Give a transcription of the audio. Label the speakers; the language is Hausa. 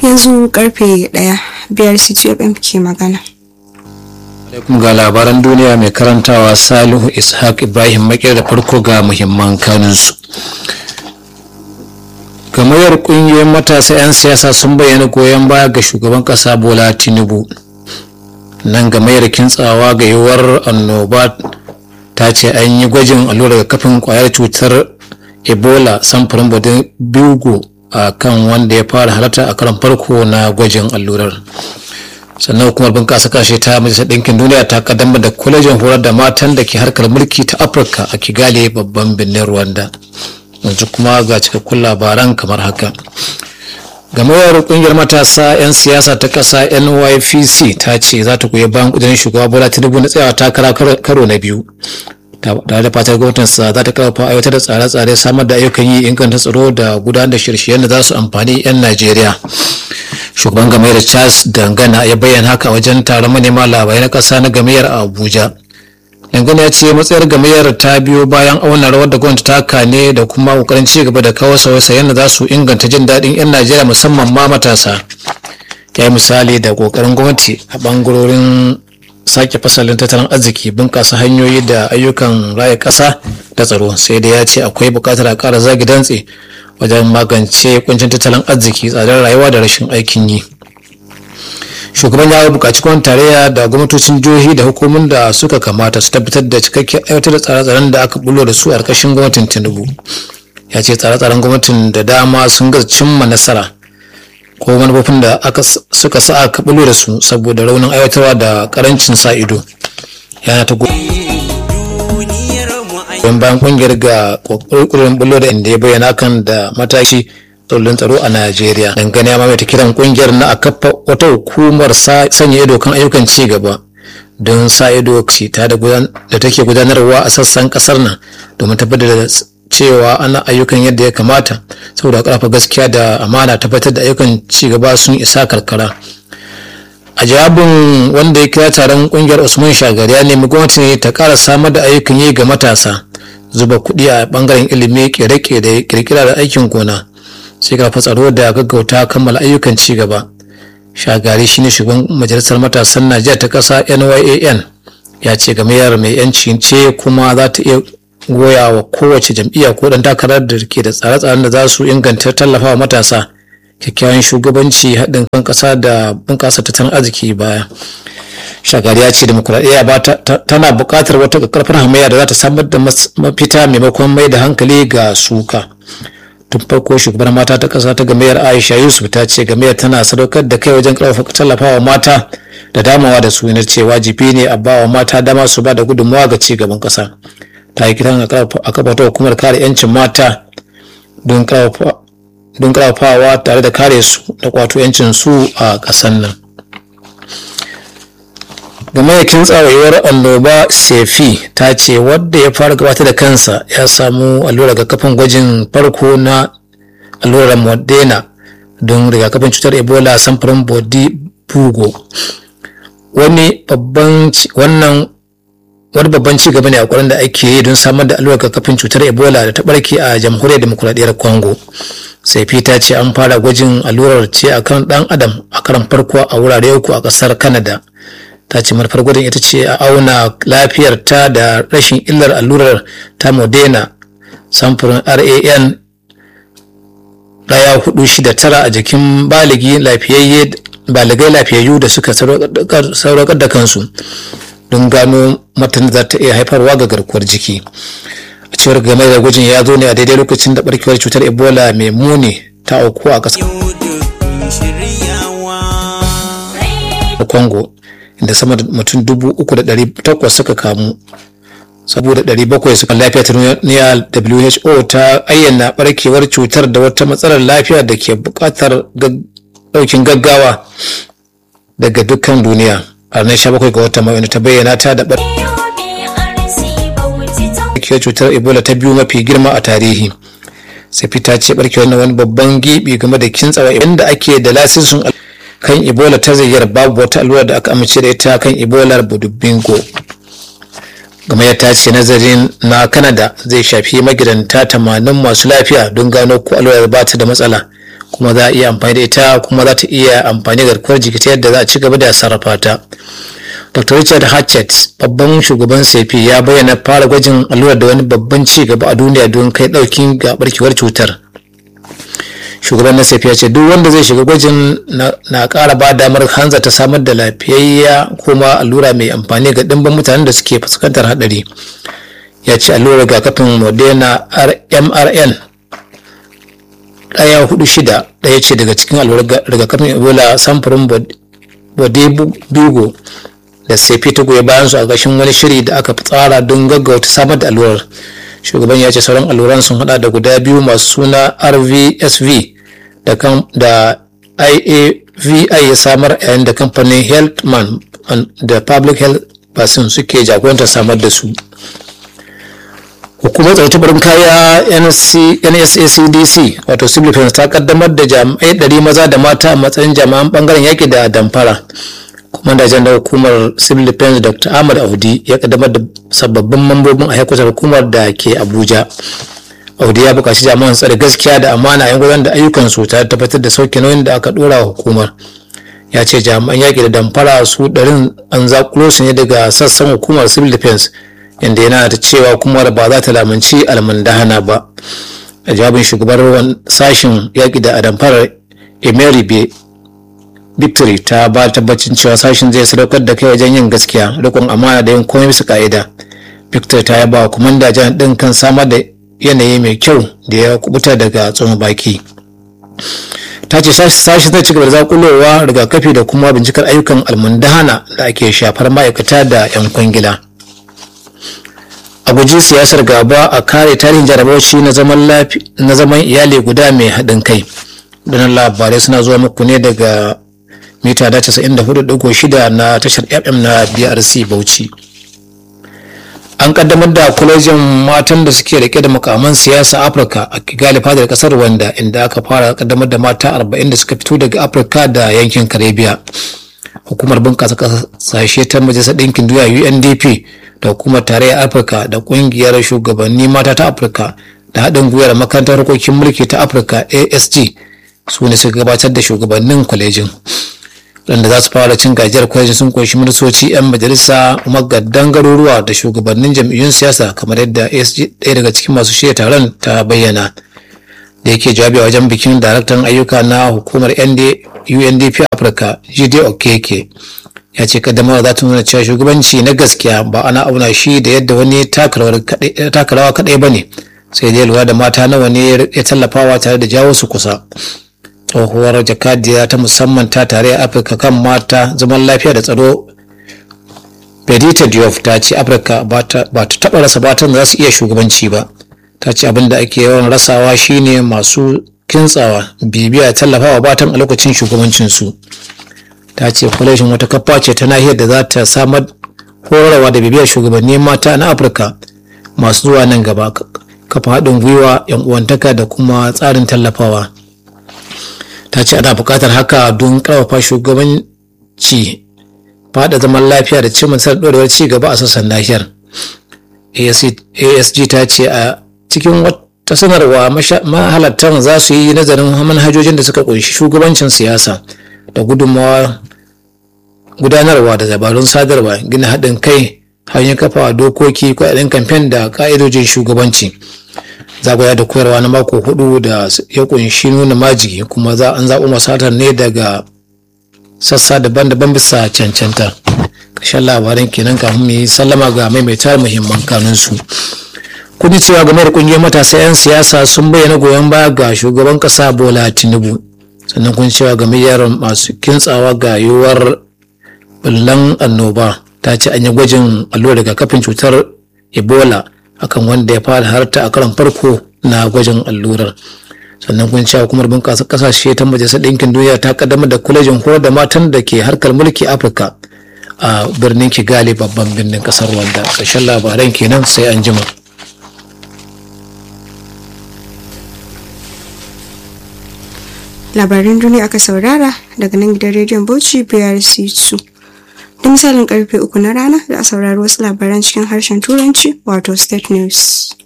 Speaker 1: yanzu karfe ɗaya biyar ctfm ke magana
Speaker 2: alaikum ga labaran duniya mai karantawa salihu ishaq ibrahim makir da farko ga muhimman kanunsu gamayyar kungiyoyin matasa 'yan siyasa sun bayyana goyon baya ga shugaban kasa bola tinubu nan gamayyar kintsawa ga yiwuwar annoba ta ce an yi gwajin allurar kafin kwayar cutar ebola samfurin bodin biugo a kan wanda ya fara halarta a karan farko na gwajin allurar sannan hukumar bunƙasa kashe ta majalisar ɗinkin duniya ta kaddamar da kwalejin horar da matan da ke harkar mulki ta afirka a kigali babban birnin rwanda yanzu kuma ga cikakkun labaran kamar haka gamayyar kungiyar matasa 'yan siyasa ta ƙasa nypc ta ce za ta goyi bayan ƙudurin shugaba bola tinubu na tsayawa takara karo na biyu tare da fatar gwamnatinsa za ta karfafa aiwatar da tsare-tsare samar da ayyukan yi inganta tsaro da gudanar da shirye da za su amfani 'yan najeriya shugaban gamayyar charles dangana ya bayyana haka wajen taron manema labarai na ƙasa na gamayyar a abuja dangane ya ce matsayar gamayyar ta biyo bayan auna rawar da gwamnati ta kane da kuma kokarin ci gaba da kawo sauye-sauyen da za su inganta jin daɗin 'yan najeriya musamman ma matasa ya yi misali da kokarin gwamnati a bangarorin sake fasalin tattalin arziki bunƙasa hanyoyi da ayyukan raya ƙasa da tsaro sai dai ya ce akwai buƙatar a ƙara zagi dantse wajen magance kuncin tattalin arziki tsadar rayuwa da rashin aikin yi shugaban ya buƙaci kwan tarayya da gwamnatocin jihohi da hukumomin da suka kamata su tabbatar da cikakken aiwatar da tsare-tsaren da aka bullo da su a ƙarƙashin gwamnatin tinubu ya ce tsare-tsaren gwamnatin da dama sun gaza cimma nasara ko manufofin da aka suka sa aka bullo da su saboda raunin aiwatarwa da karancin sa ido yana ta goyon bayan kungiyar ga kokarin bullo da inda ya bayyana kan da mataki tsollin tsaro a Najeriya. Dangane ya mamaita kiran kungiyar na a kafa wata hukumar sanya ido kan ayyukan ci gaba don sa ido ta da take gudanarwa a sassan kasar nan domin tabbatar da cewa ana ayyukan yadda ya kamata saboda karfa gaskiya da amana tabbatar da ayyukan ci gaba sun isa karkara. a jawabin wanda ya kira taron kungiyar usman shagari ya nemi gwamnati ta kara samar da ayyukan yi ga matasa zuba kuɗi a bangaren ilimi kere-kere kirkira da aikin gona sai karfa tsaro da gaggauta kammala ayyukan ci gaba shagari shine shugaban majalisar matasan najeriya ta ƙasa nyan ya ce gamayyar mai yanci ce kuma za ta iya goya wa kowace jam'iyya ko dan takarar da ke da tsare-tsaren da za su inganta tallafawa matasa kyakkyawan shugabanci haɗin kan ƙasa da bunƙasa tattalin arziki baya shagari ya ce demokuraɗiyya ba tana buƙatar wata ƙarfar hamayya da za ta samar da mafita maimakon mai da hankali ga suka tun farko shugabar mata ta ƙasa ta gamayyar aisha yusuf ta ce gamayyar tana sadaukar da kai wajen ƙarfafa tallafawa mata da damawa da su ce wajibi ne a bawa mata dama su ba da gudunmawa ga ci gaban ƙasa ta yi kiran a kafa ta hukumar kare 'yancin mata don ƙarfafawa tare da kare su da kwato 'yancin su a ƙasar nan game da kintsawayewar annoba sefi ta ce wadda ya fara gabatar da kansa ya samu allurar rigakafin gwajin farko na allurar modena don rigakafin cutar ebola samfurin bodi bugo wani babban wannan wani babban ci gaba ne a kwarin da ake yi don samar da allurar kafin cutar ebola da ta barke a jamhuriyar demokuraɗiyyar congo sai ta ce an fara gwajin allurar ce a kan ɗan adam a karan farko a wurare uku a ƙasar canada ta ce manufar gwajin ita ce a auna lafiyar ta da rashin illar allurar ta modena samfurin ran ɗaya hudu shida tara a jikin baligi lafiyayye baligai lafiyayyu da suka sauraƙar da kansu don gano matan za ta iya haifarwa ga garkuwar jiki a cewar game da gwajin ya zo ne a daidai lokacin da barkewar cutar ebola mai muni ta auku a ƙasar congo inda sama da mutum dubu uku da ɗari takwas suka kamu saboda ɗari bakwai suka lafiya ta duniya who ta ayyana barkewar cutar da wata matsalar lafiya da ke buƙatar ɗaukin gaggawa daga dukkan duniya a ranar 17 ga watan mayu ta bayyana ta da barkewar cutar ebola ta biyu mafi girma a tarihi sai ta ce barkewar na wani babban gibi game da kintsawa inda ake da lasisin kan ebola ta zayyar babu wata allura da aka amince da ita kan ebola budubingo game ta ce nazarin na canada zai shafi magidanta tamanin masu lafiya don gano ko allurar ba ta da matsala kuma za a iya amfani da ita kuma za ta iya amfani da garkuwar jiki ta yadda za a ci gaba da sarrafa ta dr richard hatchett babban shugaban sefi ya bayyana fara gwajin allurar da wani babban ci gaba a duniya don kai daukin ga barkewar cutar shugaban na ya ce duk wanda zai shiga gwajin na kara ba damar hanza ta samar da lafiyayya kuma allura mai amfani ga dimbin mutanen da suke fuskantar hadari ya ce allurar rigakafin moderna mrn ɗaya hudu shida ɗaya ce daga cikin allurar rigakafin ebola samfurin bodebugo da sefi ta goyi bayan su a gashin wani shiri da aka tsara don gaggauta samar da allurar shugaban ya ce sauran alluran sun hada da guda biyu masu suna rvsv da kan da iavi ya samar yayin da kamfanin healthman da public health basin suke jagorantar samar da su hukumar tsaro ta barin kaya nsacdc wato civil defense ta kaddamar da jami'ai ɗari maza da mata a matsayin jami'an bangaren yaki da damfara kuma jan da hukumar civil defense dr ahmad audi ya kaddamar da sababbin mambobin a haikutar hukumar da ke abuja audi ya buƙaci jami'an tsare gaskiya da amana yan gudanar da ayyukan su tare tabbatar da sauke nauyin da aka dora wa hukumar ya ce jami'an yaƙi da damfara su ɗarin an zakulo su ne daga sassan hukumar civil defense inda yana da cewa hukumar ba za ta lamunci almandahana ba a jawabin shugabar sashen yaƙi da damfarar emery victory ta ba tabbacin cewa sashen zai sadaukar da kai wajen yin gaskiya rikon amana da yin komai bisa ka'ida victor ta yaba wa kumanda jan din kan samar da yanayi mai kyau da ya kubuta daga tsohon baki ta ce sashi zai ci gaba da zakulowa rigakafi da kuma bincikar ayyukan almundahana da ake shafar ma'aikata da 'yan kwangila a guji siyasar gaba a kare tarihin jarabawaci na zaman iyali guda mai haɗin kai ɗanan labarai suna zuwa muku ne daga mita da 94.6 na tashar fm na brc bauchi an kaddamar da kwalejin matan da suke rike da makaman siyasa afirka a kigali fadar kasar rwanda inda aka fara kaddamar da mata 40 da suka fito daga afirka da yankin karibiya hukumar bunƙasa ƙasashe ta majalisar ɗinkin duniya undp da hukumar tarayyar afirka da ƙungiyar shugabanni mata ta afirka da haɗin gwiwar makarantar harkokin mulki ta afirka asg su ne suka gabatar da shugabannin kwalejin waɗanda za su fara cin gajiyar kwalejin sun kunshi ministoci 'yan majalisa magaddan garuruwa da shugabannin jam'iyyun siyasa kamar yadda asg ɗaya daga cikin masu shirya taron ta bayyana da yake jawabi a wajen bikin daraktan ayyuka na hukumar undp afirka jide okeke ya ce kaddamar za ta nuna cewa shugabanci na gaskiya ba ana auna shi da yadda wani takarawa kaɗai ba ne sai dai lura da mata nawa ne ya tallafawa tare da jawo su kusa tsohuwar jakadiya ta musamman ta tare a afirka kan mata zaman lafiya da tsaro Benita Diop ta ce Afirka ba ta taɓa rasa batan da za su iya shugabanci ba. Ta ce abin da ake yawan rasawa shine masu kintsawa bibiya tallafawa batan a lokacin shugabancinsu. Ta ce kwalejin wata kafa ce ta nahiyar da za ta samar horarwa da bibiyar shugabanni mata na Afirka masu zuwa nan gaba kafa haɗin gwiwa 'yan uwantaka da kuma tsarin tallafawa. Ta ce ana buƙatar haka don ƙarfafa shugabanci fada zaman lafiya da cimma nasarar ɗorewar ci gaba a sassan nahiyar asg ta ce a cikin wata sanarwa mahalartan za su yi nazarin manhajojin da suka kunshi shugabancin siyasa da gudunmawa gudanarwa da dabarun sadarwa gina haɗin kai hanyar kafa dokoki kuɗaɗen kamfen da ƙa'idojin shugabanci zagaya da koyarwa na mako hudu da ya kunshi nuna majigi kuma za an zaɓi masatar ne daga sassa daban-daban bisa cancanta ƙarshen labaran kenan kafin mu yi sallama ga maimaita muhimman kanunsu kudi cewa game da kungiyar matasa 'yan siyasa sun bayyana goyon baya ga shugaban ƙasa bola tinubu sannan kun cewa gamayyar masu kintsawa ga yiwuwar bullan annoba ta ce an yi gwajin allurar rigakafin cutar ebola akan wanda ya fara harta a karon farko na gwajin allurar sannan kun cewa hukumar bunƙasa ƙasashe ta majalisar ɗinkin duniya ta kaddamar da kwalejin horar da matan da ke harkar mulki afirka a birnin kigali babban birnin ƙasar wanda ƙarshen labaran kenan sai an jima
Speaker 1: labaran duniya aka saurara daga nan gidan rediyon bauchi brc 2 da misalin karfe uku na rana za a saurari wasu labaran cikin harshen turanci wato state news